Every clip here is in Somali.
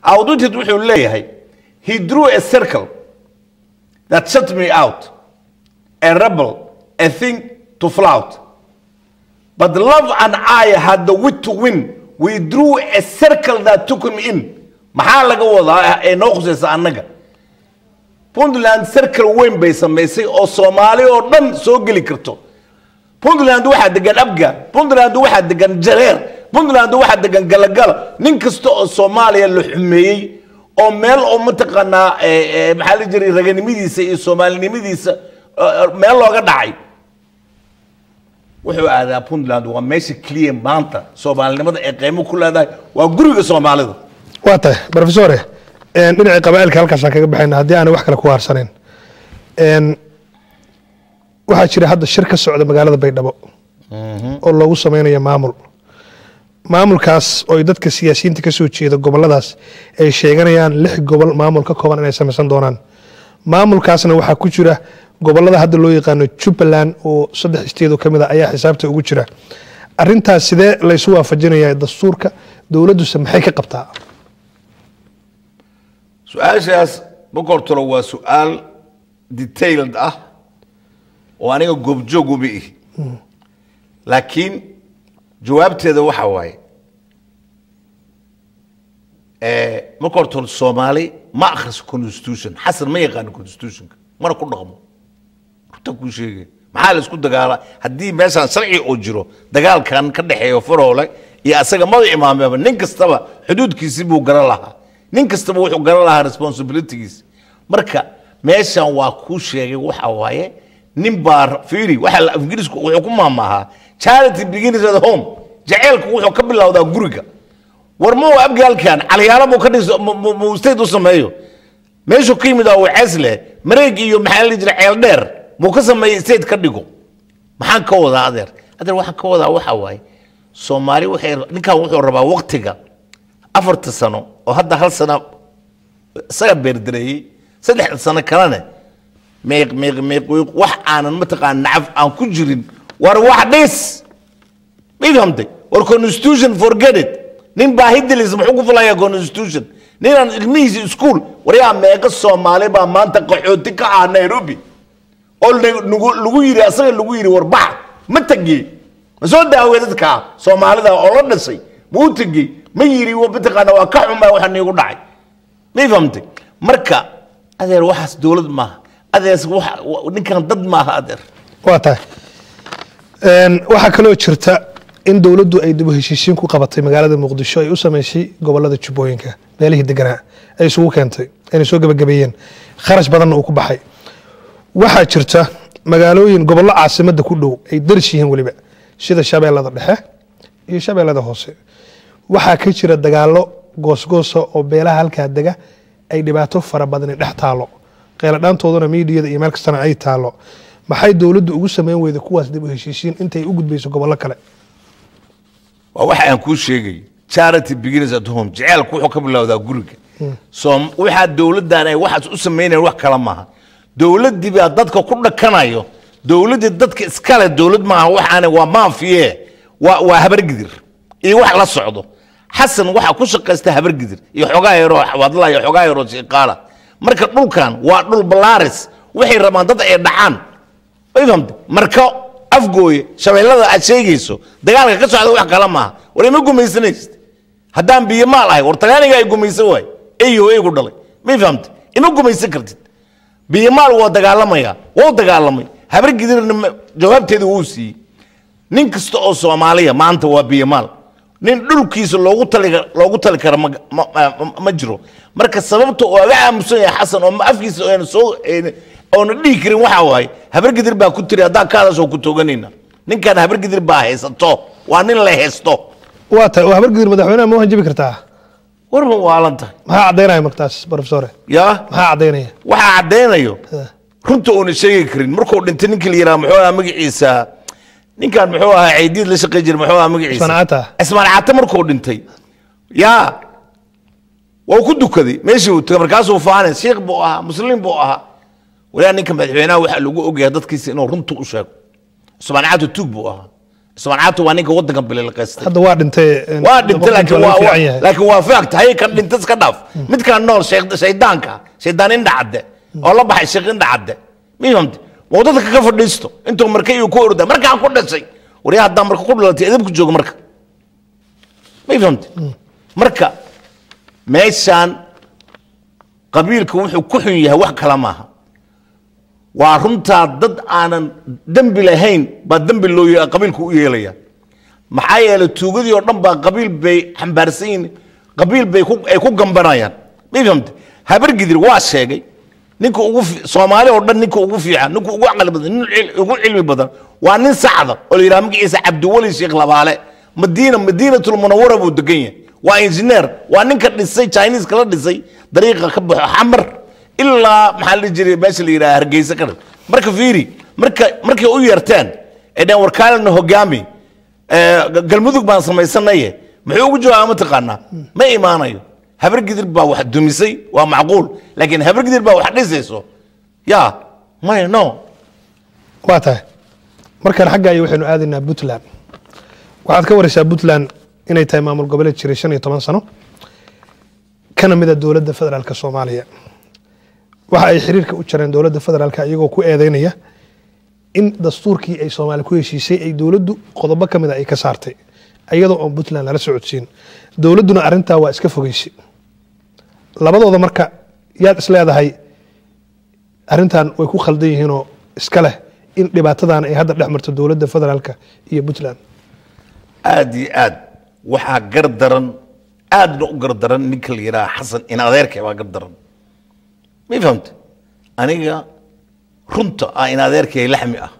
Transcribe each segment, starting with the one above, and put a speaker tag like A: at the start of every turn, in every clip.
A: outwitted wuxuu leeyahay he drew a circle that shut me out a rebel a thing to flout but love and I had the wit to win we drew a circle that took him in maxaa laga wadaa ee noo khusaysa annaga puntland circle weyn bay samaysay oo soomaali oo dhan soo geli karto puntland waxaa degan abga puntland waxaa degan jareer puntland waxaa degan galagala nin kasta oo soomaaliya la xumeeyey oo meel oo mataqaanaa eh, eh, maxaa la jiray raganimadiisa iyo soomaalinimadiisa eh, eh, meel looga dhacay wuxuu aadaa puntland waa meesha keliya maanta soomaalinimada ay qiimo ku leedahay waa guriga soomaalida
B: waa tahay profesore een, dhinacii qabaa'ilka halkaasaan kaga baxayna haddii aanay wax kale ku haarsanayn Een, waxaa jira hadda shir ka socda magaalada baydhabo oo loogu sameynayo maamul maamulkaas oo ay dadka siyaasiyiinta ka soo jeeda goboladaas ay sheeganayaan lix gobol maamul ka kooban inay samaysan doonaan maamulkaasna waxaa ku jira gobolada hadda loo yaqaano jubbaland oo saddex isteedoo ka mid a ayaa xisaabta ugu jira arintaas sidee laysu waafajinaya dastuurka dowladduse maxay ka qabtaa
A: su-aashaas bokortolo waa su-aal detailed ah oo aniga goobjoog uma ihi laakiin jawaabteeda waxa waaye eh, bokortol soomaali ma akhriso constitution xasan ma yaqaano constitutionka mana ku dhaqmo runta kuu sheegay maxaa la isku dagaala haddii meeshaan sharci oo jiro dagaalkan ka dhexeeyo faroole iyo asaga mada imaameba nin kastaba xuduudkiisii buu garan lahaa nin kastaba wuxuu garan lahaa responsibilitygiis marka meeshan waa kuu sheegay waxa waaye nin baa fiiri waxa la ingiriisku wuxuu ku maamaahaa charity begins at home jaceylku wuxuu ka bilowdaa guriga war ma abgaalkan calyaalo buu ka dhiso mu state u sameeyo meeshuu ka yimid waa cesle mareeg iyo maxaa la jira ceel dheer buu ka sameeyey state ka dhigo maxaan ka wadaa adeer adeer waxaan ka wadaa waxa waaye soomaali waxay ninkan wuxuu rabaa waqtiga afarta sano oo hadda hal sano isaga beerdareeyey saddexda sano kalena meeq meeq meeq wiiq wax aanan mataqaan nacaf aan ku jirin war wax dhis ma fahamtay war constitution forget it nin baa hidilis muxuu ku fulayaa constitution ninaan ilmihiisa iskuul waryaa meeqa soomaali baa maanta qaxooti ka ah nairobi oo nagu- lagu yiri asaga lagu yiri war bax ma tegey ma soo daawey dadka soomaalida oo la dhisay ma u tegey ma yiri wa- mataqaana waa ka xumaa waxa niigu dhacay ma fahamtay marka adeer waxaas dowlad maaha adeer waxa- wa- ninkan dad maaha adeer
B: waa tahay Een, waxaa kaloo jirta in dowladdu ay dib u heshiisiin ku qabatay magaalada muqdisho ay u sameysay gobolada jubbooyinka meelihii deganaa ay isugu keentay inay soo gebagabeeyeen kharash badanna uu ku baxay waxaa jirta magaalooyin gobollo caasimadda ku dhow ay daris yihiin weliba sida shabeellada dhexe iyo shabeellada hoose waxaa ka jira dagaallo goosgoosa oo beelaha halkaa dega ay dhibaato fara badani dhex taalo qeeladhaantooduna miidiyada iyo meel kastana ay taalo maxay dowladdu ugu sameyn weyday kuwaas dib u heshiisiin intay u gudbayso gobollo kale
A: waa waxa aan kuu sheegay charity begins at home jaceylku wuxuu ka bilowdaa guriga soom waxaa dowladdan ay waxaas u samaynayan wax kale maaha dowladdii baa dadka ku dhakanayo dowladdii dadka iskale dowlad maaha waxaana waa maafiye waa waa habargidir iyo wax la socdo xasan waxaa ku shaqaysta habargidir iyo xogaa yaroo wadla iyo xogaa yaroo shiiqaala marka dhulkan waa dhul balaaris waxay rabaan dad ay dhacaan way fahamtay marka afgooye shabeellada aad sheegayso dagaalka ka socda wax kale maaha war ima gumaysanaysid haddaan biyo maal ahay war tagaaniga ay gumaysan waay eyo eygu dhalay may fahamtay ima gumaysan kartid biyo maal waa dagaalamaya waa u dagaalamay habar gidirna ma- jawaabteeda wuu siiyey nin kasta oo soomaaliya maanta waa biyo maal nin dhulkiisa loogu tali loogu tali kara ma, ma, ma, ma jiro marka sababta oo aga aamusan yahay xasan oo ma- afkiisa ayna soo ayna- oona dhihi karin waxa waaye habargidir baa ku tiri haddaan ka hadasoo ku tooganayna ninkan habargidir baa haysato waa nin la haysto
B: waa tahay oo habargidir madaxweynaha ma hanjabi kartaa
A: war ma waalan tahay
B: maxaa caddaynaya martaas profesore
A: yaa
B: maxaa caddaynaya
A: waxaa caddaynayo
B: Eh.
A: runta oona sheegi karin markuu dhintay ninkii la yidhaha muxuu ahaa magaciisa ninkan muxuu ahaa caydiid la shaqey jiray muxuu ahaa magaciisa
B: Ismaan Cata.
A: ismaan cata markuu dhintay yaa waa ku dukaday meeshii uu tagay markaasuu faanay shiikh buu ahaa muslim buu ahaa walaa ninka madaxweynaha waxaa lagu ogyahay dadkiisa inuu runta u sheego ismaan cata tuug buu ahaa ismaan caato waa ninka wadanka bililqaystay
B: hadda waa dhintay een,
A: waa dhintay
B: boqolkiiba
A: laakiin
B: laga
A: waa
B: fiican
A: waa-
B: yahay.
A: laakiin waa fact hay kan dhintay iska dhaaf midkaan nool sheekh- shaydaanka shaydaan indha cadde oo la baxay sheekh indha cadde ma fahamte waa dadka ka fadhiisto intuu marka iyo ku orda markaan ku dhashay waryaa haddaan marka ku dhalatay edabku jooga marka ma fahamte marka meeshaan qabiilka wuxuu ku xun yahay wax kale maaha waa runtaa dad aanan dembi lahayn baa dembi loo ye- qabiilku u yeelaya maxaa yeelay tuugadii oo dhan baa qabiil bay xambaarsan yihiin qabiil bay ku- ay ku gambanayaan ma fahamte habargidir waa sheegay ninka ugu fi- soomaali oo dhan ninka ugu fiican ninka ugu caqli badan nin cil- ugu cilmi badan waa nin sacda oo la yidhaha magaciisa cabdiweli sheekh labaale madiina madiinatul munawara buu degan yahay waa injineer waa ninka dhisay chinese kala dhisay dariiqa ka baxo xamar ilaa maxaa la dhihi jiray meesha la yidhaha hargeysa ka dhan marka fiiri marka markay u yeerteen ee dheen warkaalina hogaami ee, ga- galmudug baan samaysanaye muxuu ugu jawaaba mataqaanaa ma imaanayo habargidir baa wax dumisay waa macquul laakiin habargidir baa wax dhisayso ya maya no
B: waa tahay markaan xagga ay waxaynu aadaynaa puntland waxaad ka waraysaa puntland inay tahay maamul goboleed jiray shan iyo toban sano kana mida dowladda federaalka soomaaliya waxa ay xiriirka u jareen dowladda federaalka iyagoo ku eedeynaya in dastuurkii ay soomaali ku heshiisay ay dowladdu qodobo ka mida ay ka saartay iyadoo oon puntland lala socodsiin dowladduna arrintaa waa iska fogeysay labadooda marka yaad isleedahay arrintan way ku khaldan yihiinoo iska leh in dhibaatadan ay hadda dhex marto dowladda federaalka iyo puntland
A: aad iyo aad waxaa gar daran aadna u gar daran ninka la yidhaha xasan in adeerkay baa gar daran ma fahamte aniga runta ah in adeerkay laxmi ah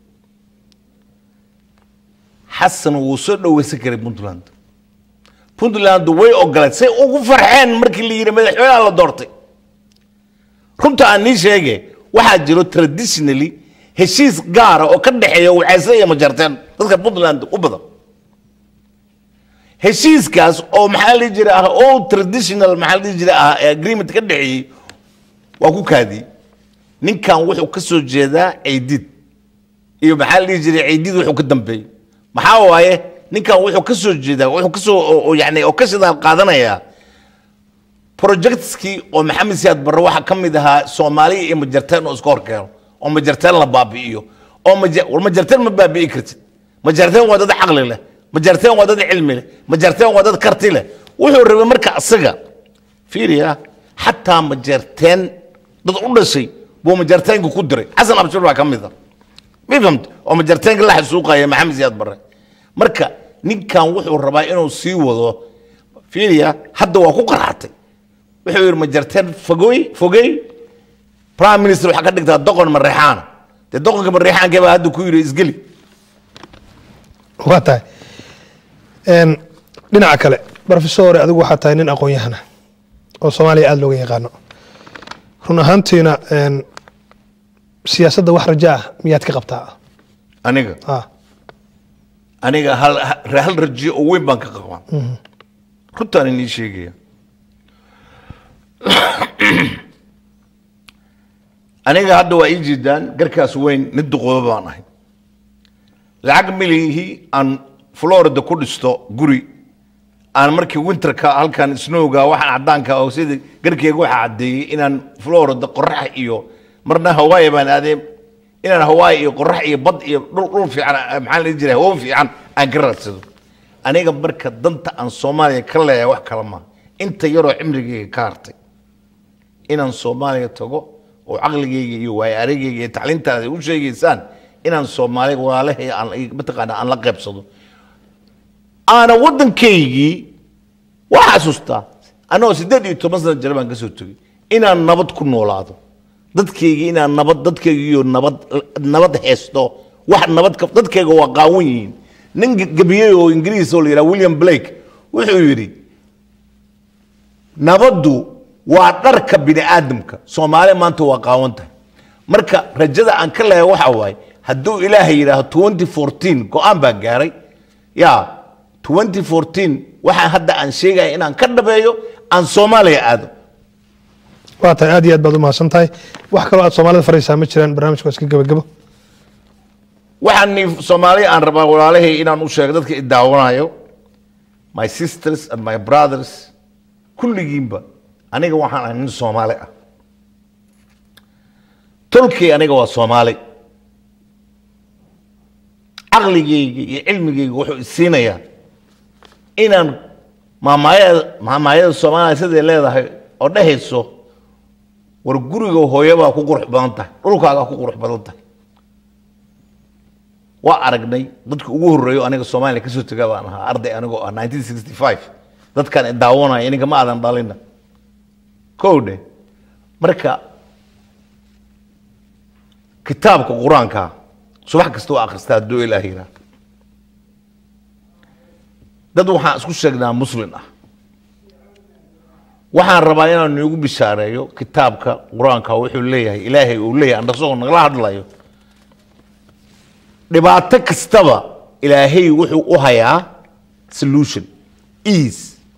A: xasan wuu soo dhoweysan karay puntland puntland way ogolayd say ugu farxeen markii la yidhi madaxweynaha la doortay runta aan nii sheege waxaa jiro traditionally heshiis gaara oo ka dhexeeya wacayse iyo majarteen dadka puntland u badan heshiiskaas oo maxaa la dhihi jiray ah oo traditional maxaa la dhihi jiray ah ee agreement ka dhexeeyey waa ku kaadiyey ninkan wuxuu ka soo jeedaa ciidid iyo maxaa la dhihi jiray ciidid wuxuu ka dambeeyey maxaa waaye ninkan wuxuu ka soo jeedaa wuxuu ka soo oo- oo yani oo ka shidaal qaadanayaa projectskii oo maxamed siyaad barre waxaa ka mid ahaa soomaaliya iyo majarteen oo iska horkeeno oo majarteen la baabi'iyo oo maja- war majarteen ma baabi'i kartid majarteen waa dad caqli leh majarteen waa dad cilmi leh majarteen waa dad karti leh wuxuu rabay marka asaga fiiriya xataa majarteen dad u dhashay buu majarteenka ku diray xasan abshir baa ka mid a ma fahamte oo majarteenka la xasuuqaya maxamed siyaad barre marka ninkan wuxuu rabaa inuu sii wado fiiriya hadda waa ku qarxatay wuxuu yidhi majarteen fogoy fogey prime minister waxaa ka dhigtaa doqon mareexaana dee doqonka mareexaankee baa hadda ku yidhi isgeli
B: waa tahay Een, dhinaca kale profesor adigu waxaa tahay nin aqoon-yahana oo soomaaliya aada looga yaqaano run ahaantiina een, siyaasadda wax raja ah miyaad ka qabtaa
A: aniga
B: ah
A: aniga hal hal rajiyo oo weyn baan ka qabaa runtaan inii sheegaya aniga hadda waa ii jeedaan garkaas weyn nin duqooba baan ahay lacag milihii aan florida ku dhisto guri aan markii winterka halkan snowga waxaan cadaanka oo sida garkeyga waxaa caddeeyey inaan florida qorax iyo marna hawaii baan aadee inaan hawaii iyo qorax iyo bad iyo dhul dhul fiican ah, maxaa la dhihi jiray hawo fiican aan ka raadsado aniga marka danta aan soomaaliya ka leeyahay wax kale maaha inta yaroo cimrigeyga ka hartay inaan soomaaliya tago oo caqligeyga iyo waayo arageyga iyo tacliintaada u sheegaysaan inaan soomaaliya walaalahay aan mataqaana aan la qaybsado aana waddankaygii waa xasuustaa anagoo siddeed iyo toban sana jira baan ka soo tegey inaan nabad ku noolaado dadkaygii inaan nabad dadkaygiiyo nabad nabad haysto wax nabad ka dadkayga waa qaawan yihiin nin gabiyey oo ingiriis oo la yidhaha william blake wuxuu yidhi nabaddu waa dharka bini aadamka soomaaliya maanta waa qaawan tahay marka rajada aan ka leeyahay waxa waaye hadduu ilaahay yidhaaho 2014 go-aan baa gaaray ya 2014 waxaan hadda aan sheegaya inaan ka dhabeeyo aan soomaaliya aado
B: waa tahay aad iyo aad baad u mahadsan tahay wax kaloo aad soomaalida faraysaa ma jiraan barnaamijka waa iska gebagebo
A: waxaan ni- soomaali aan rabaa walaalahay inaan u sheego dadka i daawanayo my sisters and my brothers kulligiinba aniga waxaan ahay nin soomaali ah tolkay aniga waa soomaali caqligayga iyo cilmigayga wuxuu isiinayaa inaan maamaayada maamaayada soomaaliya siday leedahay oo dhehayso war guriga hooyabaa ku qurux badan tahay dhulkaagaa ku qurux badan tahay waa aragnay dadka ugu horreeyo aniga soomaaliya kasoo tega baan ahaa arday anigoo ah 1965 dadkaan i daawanaya ininka ma aadan dhalina kowdhe marka kitaabka qur-aanka subax kasta waa akhristaa hadduu ilaah yiraa dad waxaan isku sheegnaa muslin ah waxaan rabaa inaan iigu bishaareeyo kitaabka qur-aanka wuxuu leeyahay ilaahay uu leeyahay andasagoo nagala hadlayo dhibaato kastaba ilaahay wuxuu u hayaa solution ease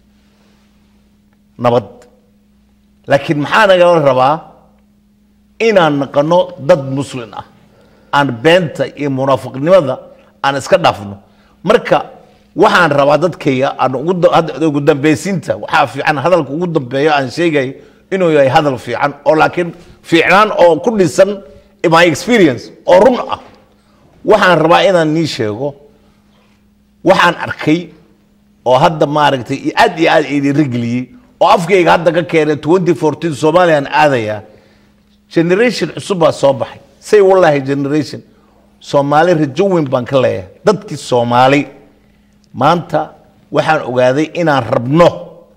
A: nabad laakiin maxaa nagala rabaa inaan naqano dad muslin ah aan beenta iyo munaafiqnimada aan iska dhaafno marka waxaan rabaa dadkayga aan ugu da- hadda ugu dambeysiinta waxaa fiican hadalka ugu dambeeyo aan sheegayo inuu yahay hadal fiican oo laakiin fiicnaan oo ku dhisan my experience oo run ah waxaan rabaa inaan nii sheego waxaan arkay oo hadda maaragtay i- aad iyo aad idirigeliyey oo afkayga hadda ka keenay 2014 soomaaliyaan aadaya generation cusub baa soo baxay say wallahi generation soomaali rajo weyn baan ka leeyahay dadkii soomaali maanta waxaan ogaaday inaan rabno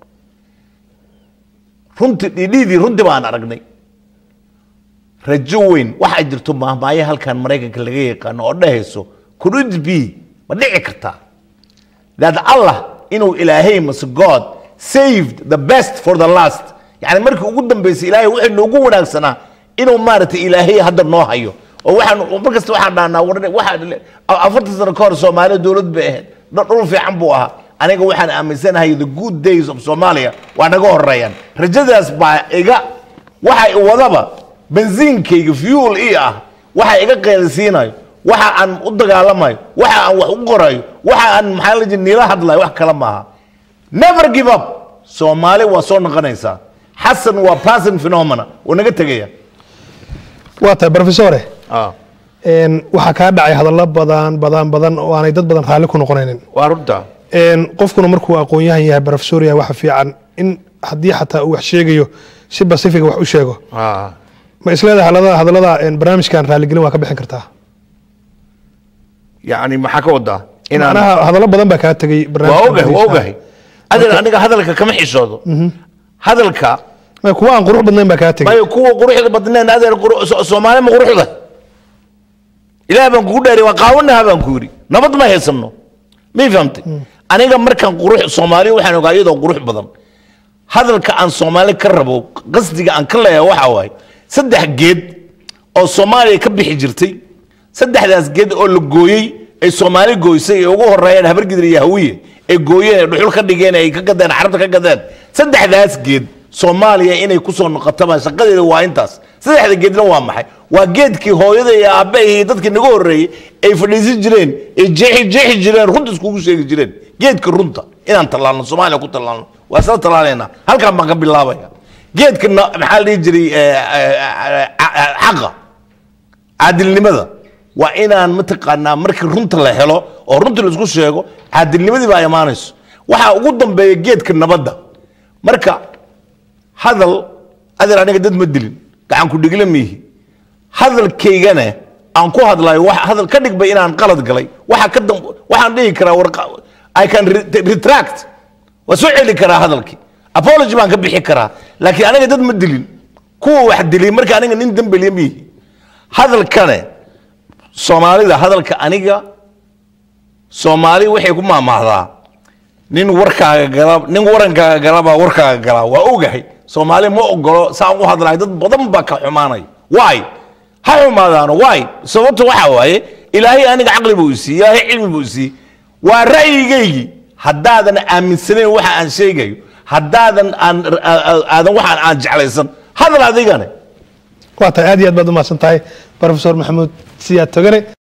A: runtii dhidhiidii runtii baan aragnay rajo weyn waxaa jirto maahmaayo halkan maraykanka laga yaqaano oo dhehayso could it be ma dhici kartaa that allah inuu ilaahay mase god saved the best for the last yani markii ugu dambeysay ilaahay wuxuu noogu wanaagsanaa inuu maaragtay ilaahay hadda noo hayo oo waxaan mar kasta waxaan dhahnaa war waxaa afartan sano ka hor soomaaliya dowlad bay ahayd dh- dhul fiican buu ahaa aniga waxaan aaminsanahay the good days of somalia waa naga horeeyaan rajadaas baa iga waxa i wadaba bensiinkayga fuel i ah waxa iga qeylisiinayo waxa aan u dagaalamayo waxa aan wax u qorayo waxa aan maxaa la jira niila hadlayo wax kale maaha never give up soomaali waa soo noqonaysaa xasan waa passing phenomena oo naga tegaya
B: waa tahay profesore een, waxaa kaa dhacay hadallo badan badan badan oo aanay dad badan raalli ku noqonaynin
A: waa runta
B: een, qofkuna markuu aqoon-yahan yahay professor yahay waxa fiican in haddii xataa uu wax sheegayo si pacifica wax u sheego ma isleedahay hadallada hadallada een, barnaamijkan raaligelin waa ka bixin kartaa
A: yani maxaa ka wadaa inaan
B: macnaha hadallo badan baa kaa tegey
A: waa
B: barnaamijkan
A: ogahay waa
B: dhegeystaha.
A: ogahay adeer aniga hadalka kama xishoodo hadalka
B: Ma, kuwa aan qurux badnayn baa kaa tegey
A: mayo kuwa quruxda badneen adeer quru- So- soomaali ma quruxda ilaah baan kugu dheeri waa qaawanaha baan ku yidhi nabad ma haysano may fahamtay aniga markaan qurux soomaali waxaan ogaa iyadoo qurux badan hadalka aan soomaali ka rabo qasdiga aan ka leeyahay waxaa waaye saddex geed oo soomaaliya ka bixi jirtay saddexdaas geed oo la gooyey ay soomaali gooysay ee ugu horeeyeen habargidir iyo hawiye ay gooyeen ee dhuxul ka dhigeen ay ka gadeen xarabta ka gadeen saddexdaas geed soomaaliya inay kusoo noqotaba shaqadeeda waa intaas saddexda geedna waa maxay waa geedkii hooyada iyo aabbe iyo dadkii naga horreeyey ay fadhiisan jireen ay jeexi jeexi jireen runta iskugu sheegi jireen geedka runta inaan tallaalno soomaaliya ku tallaalno waa isla tallaalaynaa halkaan baan ka bilaabaya geedka na- maxaa la dhihi jiray eh, eh, eh, eh, xaqa caadilnimada waa inaan mataqaanaa markii runta la helo oo runta laisku sheego caadilnimadii baa imaanayso waxaa ugu dambeeya geedka nabadda marka hadal adeer aniga dad ma dilin gacan ku dhigla miihi hadalkaygana aan ku hadlayo wax hadal ka dhigba inaan qalad galay waxa ka dam waxaan dhihi karaa war i can re- retract waa soo celi karaa hadalkii apology baan ka bixi karaa laakiin aniga dad ma dilin kuwa wax dilay marka aniga nin dembeliya miihi hadalkane soomaalida hadalka aniga soomaali waxay ku maamaahdaa nin warkaaga gala nin warankaaga galabaa warkaaga galaa waa ogahay soomaali ma ogolo saan u hadlahay dad badan baa ka xumaanaya waay ha xumaadaano waay sababta waxaa waaye ilaahay aniga caqli buu isiiye ilaahay cilmi buu isiiye waa ra'yigaygii haddaadan aaminsanayn waxa aan sheegayo haddaadan aan aadan waxaan aan jeclaysan hadal adigane
B: waa tahay aad iyo aad baad u mahadsan tahay professor maxamuud siyaad togane